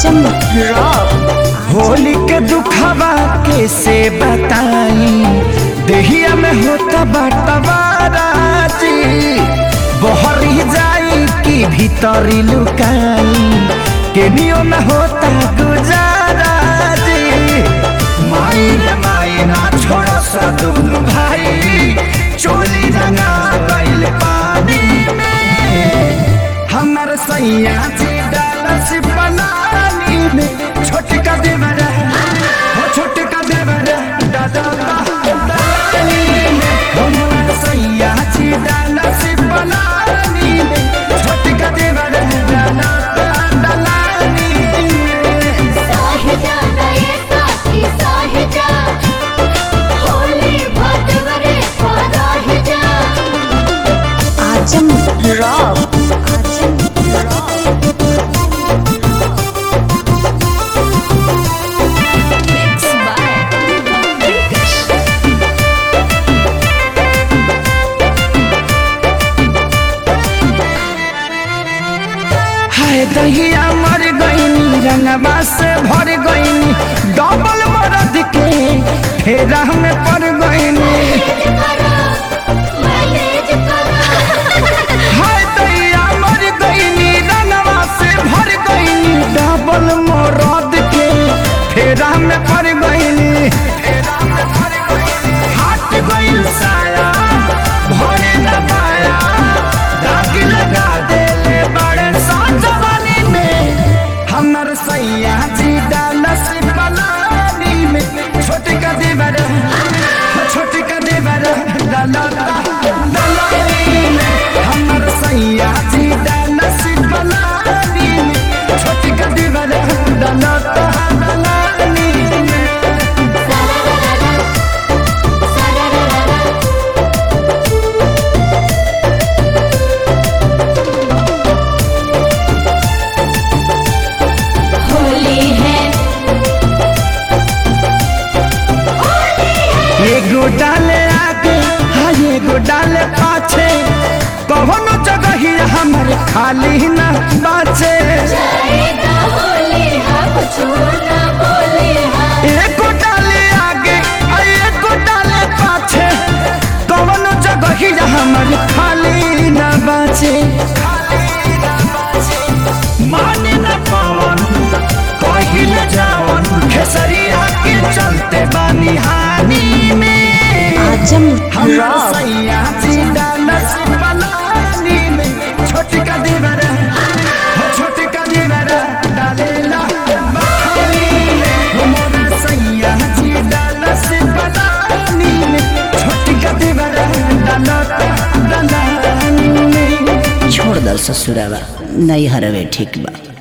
आजम rock Holi के दुखवा कैसे बताई देहिया में होता बटवारा जी बहरी जाई कि भीतरी लुकाई केनियो में होता गुजारा जी माई रे माई ना छोड़ सा दुनु भाई चोली रंगा गइल पानी में हमर सैया जी डालस बनानी में छोटका देवर हो छोटका देवर दादा दानी में हमर सैया जी डालस बनानी में छोटका देवर दादा दानी में साहिजा नये साथी साहिजा होली भटवरे पराहिजा Azam rock Azam rock Mixed by हाय दहिया मर गईनी रंगवा से भर गईनी डबल मरद के फेरा में पड़ गईनी मैनेज करो हाय दैया मर गईनी रंगवा से भर गईनी डबल मरद के फेरा में पड़ गईनी हाथ गईल साया भरे न पाया दाग लगा देले बड़े साजवानी में हमर सैया जी डालस पलानी में छोटे का देवर छोटे का देवर डाला दलानी में हमर सैया जी डालस पलानी में छोटे का देवर डाला दलानी में होली है एगो डाले आगे हाँ एगो डाले पाछे कौनो जगह ही हमर खाली न बाचे जाएगा होली है कुछ ना बोले है एगो डाले आगे आ एगो डाले पाछे कौनो जगह ही हमर खाली न बाचे माने न पावन कहिल जावन खेसरिया के चलते बानी हानि में आजम हमरा रॉक सैया जिंदा नसीब बनानी में छोटी का दीवार हो छोटी का दीवार डालेला बहानी में हमरा सैया जिंदा नसीब बनानी में छोटी का दीवार डालता डालानी में छोड़ दल ससुरावा नहीं हरवे ठीक बा